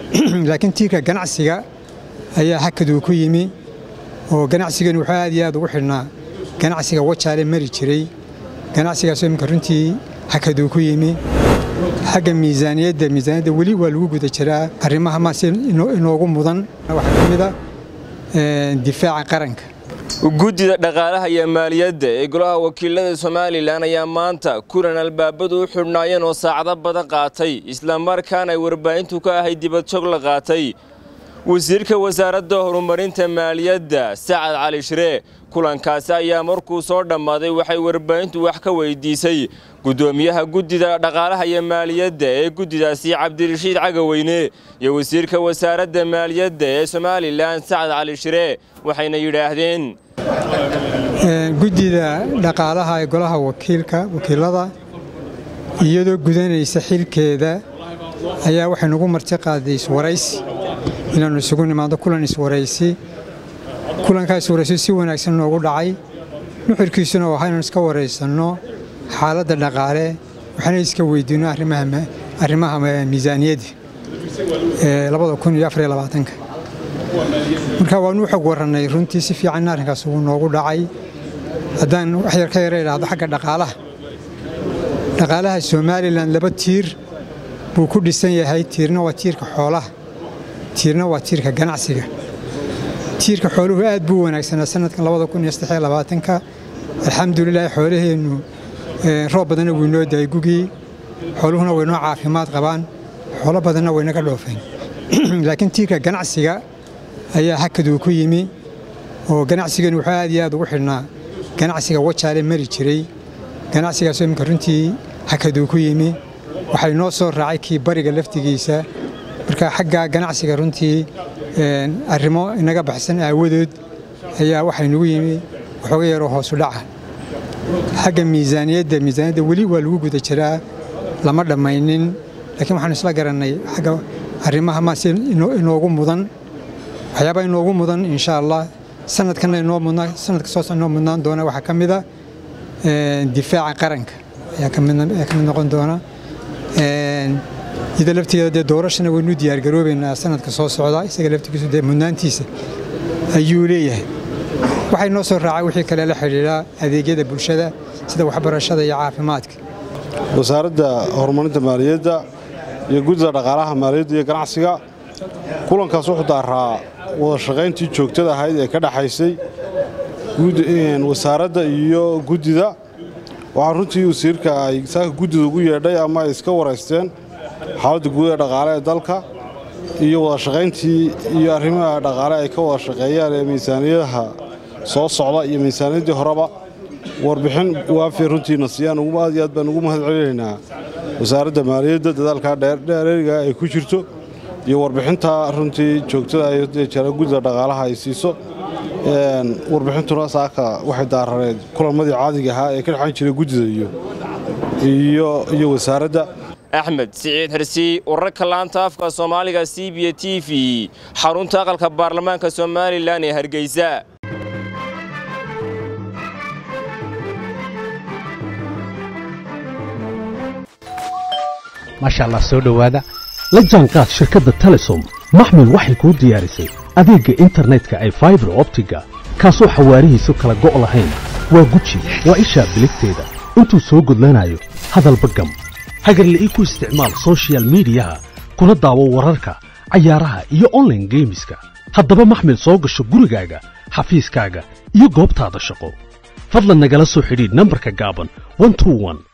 laakiin tiirka ganacsiga ayaa hakaduu ku yimi oo ganacsigani wuxuu aad iyo aad ugu xidhnaa ganacsiga wajaale mari jiray ganacsigaasoo iminka runtii hakaduu ku yimi xagga miisaaniyadda miisaaniyadda weli waa lagu guda jiraa arrimaha maase inoogu mudan waxaa ka mid a difaaca qaranka guddida dhaqaalaha iyo maaliyadda ee golaha wakiilada somalilan ayaa maanta kulan albaabadu u xidhnaayeen oo saacado badan qaatay islamarkaana ay warbaahintu ka ahay dibadjog la qaatay wasiirka wasaaradda horumarinta maaliyadda sacad cali shiree kulankaasi ayaa markuu soo dhammaaday waxay warbaahintu wax ka weydiisay guddoomiyaha guddida dhaqaalaha iyo maaliyadda ee guddidaasi cabdirashiid cagaweyne iyo wasiirka wasaaradda maaliyadda ee somalilan sacad cali shiree waxayna yidhaahdeen guddida dhaqaalaha ee golaha wakiilada iyadoo gudanaysa xilkeeda ayaa waxay nagu marti qaaday iswaraysi inaannu isugu nimaado kulan iswaraysi kulankaa iswaraysi si wanaagsan noogu dhacay nuxurkiisuna waa inaan iska waraysanno xaaladda dhaqaale waxaana iska weydiinno arrimaha miisaaniyadda marka waanu xog warannay runtii si fiicanna arrinkaas uu noogu dhacay haddaan wax yar ka yara idhaahdo xagga dhaqaalaha dhaqaalaha somalilan laba tiir buu ku dhisan yahay tiirna waa tiirka xoolaha tiirna waa tiirka ganacsiga tiirka xooluhu aad buu wanaagsanaa sanadkan ka alxamdulilah xoolaheennu roob badanna wuu inoo daay gugii xooluhuna waynoo caafimaad qabaan xoolo badanna waynaga dhoofeen laakiin tiirka ganacsiga ayaa hakaduu ku yimi oo ganacsigani wuxuu aad iyo aad ugu xidhnaa ganacsiga wajaale mari jiray ganacsigaasoo iminka runtii hakaduu ku yimi waxay noo soo raacay kii bariga laftigiisa marka xagga ganacsiga runtii arrimo inaga baxsan aawadood ayaa waxay nagu yimi waxooga yaroo hoosu dhaca xagga miisaaniyadda miisaaniyadda weli waa lagu guda jiraa lama dhammaynin laakiin waxaanu isla garannay xagga arrimaha maase inoogu mudan waxyaabaa inoogu mudan insha allah sanadkanna inoo mudnaa sanadka soo inoo mudnaan doona waxaa ka mid a difaaca qaranka ayaa ka mid noqon doona iyada laftigeeda dee doorashana waynu diyaargaroobaynaa sanadka soo socda isaga laftigiisu dee mudnaantiisa ayuu leeyahay waxay noo soo raacay wixii kale la xidhiidhaa adeegyada bulshada sida waxbarashada iyo caafimaadka wasaaradda horumarinta maaliyadda iyo guddida dhaqaalaha maaliyadda iyo ganacsiga kulankaas wuxuu daaraa wada shaqayntii joogtada ahayd ee ka dhaxaysay wasaaradda iyo guddida waxaa runtii wasiirka ay saaka guddida ugu yeedhay ama ay iska waraysteen xaaladda guud ee dhaqaale ee dalka iyo wada shaqayntii iyo arrimaha dhaqaale ay ka wada shaqeeyaan ee miisaaniyadaha soo socda iyo miisaaniyaddii horeba warbixin waafiya runtiina siiyaan aad iyo aad baan ugu mahad celinaynaa wasaaradda maaliyadda dadaalkaa dheereeriga ay ku jirto iyo warbixinta runtii joogtada jara guddida dhaqaalaha ay siiso warbixintuna saaka waxay daarareed kulamadii caadiga ahaa ee ka dhexan jiray guddida iyo wasaaradda axmed siciid xirsi wararka laanta afka soomaaliga c b t v xarunta aqalka baarlamaanka somalilan ee hargeysa maasha allah soo dhowaada la jaanqaad shirkadda telesom maxmil waxay kuu diyaarisay adeegga internetka ay faibar optiga kaasoo xawaarihiisu kala go' lahayn waa guji waa ishaa biligteeda intuu soo gudlanayo hadalba gam hagarla'ii ku isticmaal sochial midiyaha kuna daawo wararka cayaaraha iyo onlaine geemiska haddaba maxmil soo gasho gurigaaga xafiiskaaga iyo goobtaada shaqo fadlan nagala soo xidhiidh nambarka gaaban